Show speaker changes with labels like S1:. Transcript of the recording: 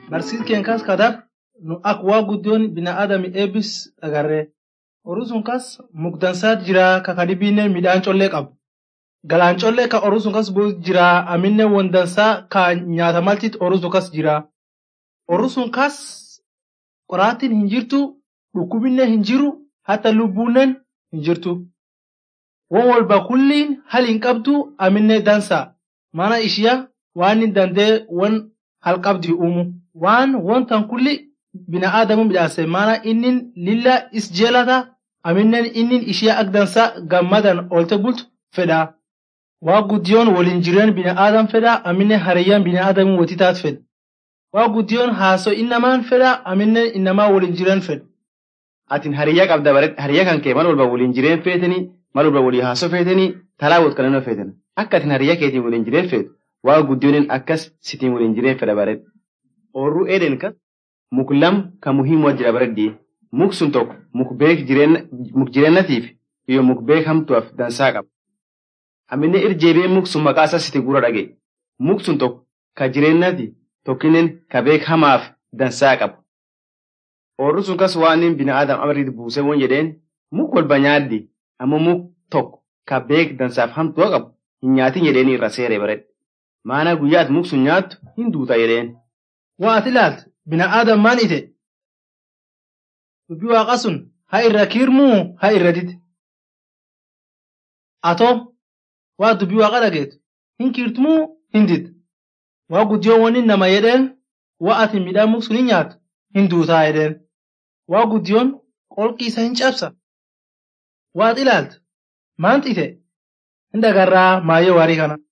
S1: Barsiis keen kas kadab nu ak waa guddiyoon bina'aadami eebbis agarree. Horii sun kas mugdansaat jira ka kadibiinen midhaan collee qabu. Galaan collee ka horii sun kas bu'u jira aminnen wondansaa ka nyaata maltit horii sun kas jira. Horii sun kas qoraattiin hin jirtu, dhukkubinne hin jiru, hatta lubbuunnen hin jirtu. Won walba kulliin hal hin qabdu aminne dansa. Maana ishiya waan hin dandee won hal qabdi uumu. Waan wontan kulli bina'aadamu midhaase maana innin lilla is jeelata aminnen innin ishiya ak dansa gammadan oolte bultu fedha. Waa guddiyoon waliin jireen bina'aadam fedha aminnen hariyyaan bina'aadamu wotitaat fedha. Waa guddiyoon haasoo innamaan fedha aminnen innamaa waliin jireen fedha.
S2: Atin hariyyaa qabda bareed hariyyaa kan kee mal walba waliin jireen feetanii mal walba walii haasoo feetanii talaa wot kalannoo feetan. Akka atin hariyyaa keetiin waliin jireen feetu waa guddiyooniin akkas sitiin waliin jireen fedha bareed. Oorruu eeden kan muk lam kan muhiimoo jira bareeddii. Muk sun tokko muk beek muk jireennatiif iyo muk beek hamtuuf dansaa qaba. Aminne irjeebee muk sun maqaa isaa siti gura dhage. Muk sun tokko ka jireennati tokkinen ka beek hamaaf dansaa qaba. Oorru sun kas waan inni bina'aadam amriit buusee won jedheen muk walba nyaaddi ammoo muk tokko ka beek dansaaf hamtuu qabu hin nyaatin jedheeni irra seeree bareedha. Maana guyyaat muk sun nyaattu hin duuta jedheen.
S1: Waa ati ilaaltu bina'aadam maan ite? Dubbii waaqa sun haa irra kiirmuu haa irra dide. Atoo waa dubbii waaqa dhageetu hin kiirtumuu hin dide. Waa guddiyoon wanni nama jedheen waa ati midhaan muk sun hin nyaattu hin duutaa jedheen. Waa guddiyoon qolqii isa hin cabsa. Waa ati ilaaltu maanti ite? Hin dhagarraa maayyoo waarii kana.